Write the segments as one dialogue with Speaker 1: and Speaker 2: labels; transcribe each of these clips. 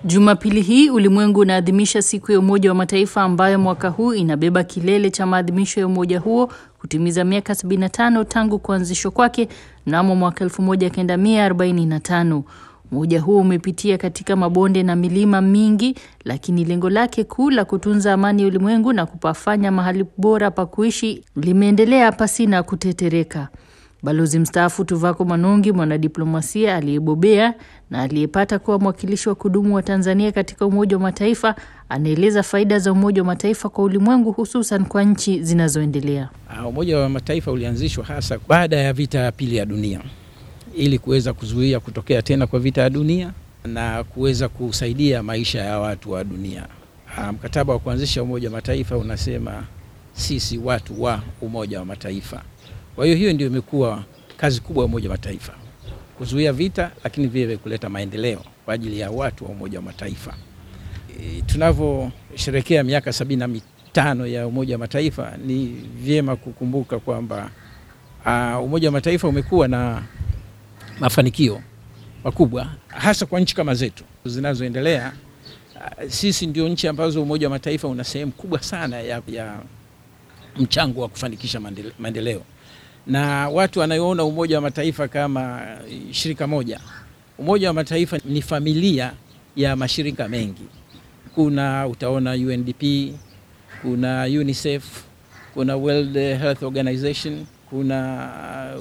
Speaker 1: Jumapili hii ulimwengu unaadhimisha siku ya Umoja wa Mataifa ambayo mwaka huu inabeba kilele cha maadhimisho ya umoja huo kutimiza miaka 75 tangu kuanzishwa kwake mnamo mwaka 1945. Umoja huo umepitia katika mabonde na milima mingi, lakini lengo lake kuu la kutunza amani ya ulimwengu na kupafanya mahali bora pa kuishi limeendelea pasina kutetereka. Balozi mstaafu Tuvako Manungi, mwanadiplomasia aliyebobea na aliyepata kuwa mwakilishi wa kudumu wa Tanzania katika Umoja wa Mataifa, anaeleza faida za Umoja wa Mataifa kwa ulimwengu, hususan kwa nchi zinazoendelea.
Speaker 2: Umoja wa Mataifa ulianzishwa hasa baada ya vita ya pili ya dunia ili kuweza kuzuia kutokea tena kwa vita ya dunia na kuweza kusaidia maisha ya watu wa dunia. Mkataba wa kuanzisha Umoja wa Mataifa unasema sisi watu wa Umoja wa Mataifa. Kwa hiyo hiyo ndio imekuwa kazi kubwa ya Umoja wa Mataifa, kuzuia vita, lakini vile kuleta maendeleo kwa ajili ya watu wa Umoja wa Mataifa. E, tunavyosherekea miaka sabini na mitano ya Umoja wa Mataifa ni vyema kukumbuka kwamba uh, Umoja wa Mataifa umekuwa na mafanikio makubwa hasa kwa nchi kama zetu zinazoendelea. Uh, sisi ndio nchi ambazo Umoja wa Mataifa una sehemu kubwa sana ya, ya mchango wa kufanikisha maendeleo na watu wanayoona Umoja wa Mataifa kama shirika moja. Umoja wa Mataifa ni familia ya mashirika mengi. Kuna utaona UNDP, kuna UNICEF, kuna World Health Organization, kuna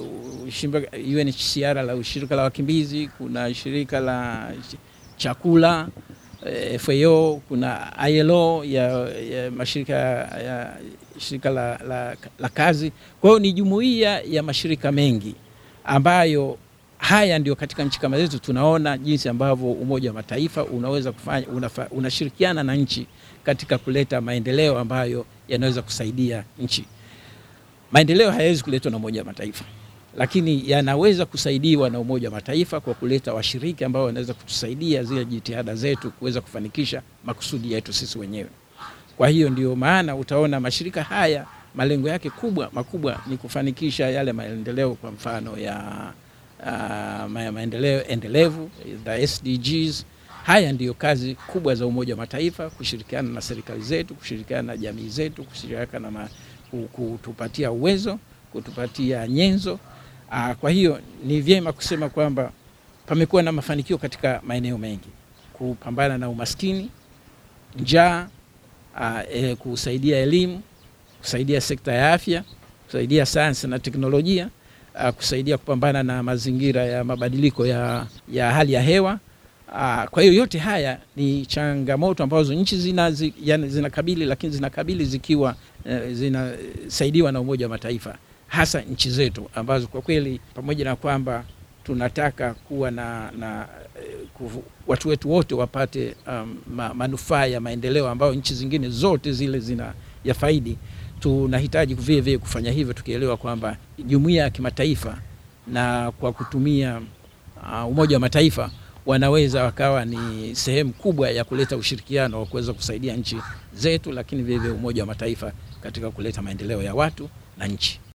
Speaker 2: UNHCR la shirika la wakimbizi, kuna shirika la chakula FAO, kuna ILO ya, ya mashirika ya shirika la, la, la kazi. Kwa hiyo ni jumuiya ya mashirika mengi ambayo haya ndio katika nchi kama zetu tunaona jinsi ambavyo Umoja wa Mataifa unaweza kufanya unafa, unashirikiana na nchi katika kuleta maendeleo ambayo yanaweza kusaidia nchi. Maendeleo hayawezi kuletwa na Umoja wa Mataifa, lakini yanaweza kusaidiwa na Umoja wa Mataifa kwa kuleta washiriki ambao wanaweza kutusaidia zile jitihada zetu kuweza kufanikisha makusudi yetu sisi wenyewe. Kwa hiyo ndio maana utaona mashirika haya malengo yake kubwa makubwa ni kufanikisha yale maendeleo, kwa mfano ya uh, maendeleo endelevu the SDGs. Haya ndiyo kazi kubwa za Umoja wa Mataifa, kushirikiana na serikali zetu, kushirikiana na jamii zetu, kushirikiana na kutupatia uwezo, kutupatia nyenzo. Uh, kwa hiyo ni vyema kusema kwamba pamekuwa na mafanikio katika maeneo mengi, kupambana na umaskini, njaa Uh, eh, kusaidia elimu, kusaidia sekta ya afya, kusaidia sayansi na teknolojia, uh, kusaidia kupambana na mazingira ya mabadiliko ya, ya hali ya hewa. Uh, kwa hiyo yote haya ni changamoto ambazo nchi zina, zinakabili lakini zinakabili zikiwa uh, zinasaidiwa na Umoja wa Mataifa, hasa nchi zetu ambazo kwa kweli pamoja na kwamba tunataka kuwa na, na kufu, watu wetu wote wapate um, ma, manufaa ya maendeleo ambayo nchi zingine zote zile zina ya faidi. Tunahitaji vile vile kufanya hivyo tukielewa kwamba jumuiya ya kimataifa na kwa kutumia uh, Umoja wa Mataifa wanaweza wakawa ni sehemu kubwa ya kuleta ushirikiano wa kuweza kusaidia nchi zetu, lakini vile vile Umoja wa Mataifa katika kuleta maendeleo ya watu na nchi.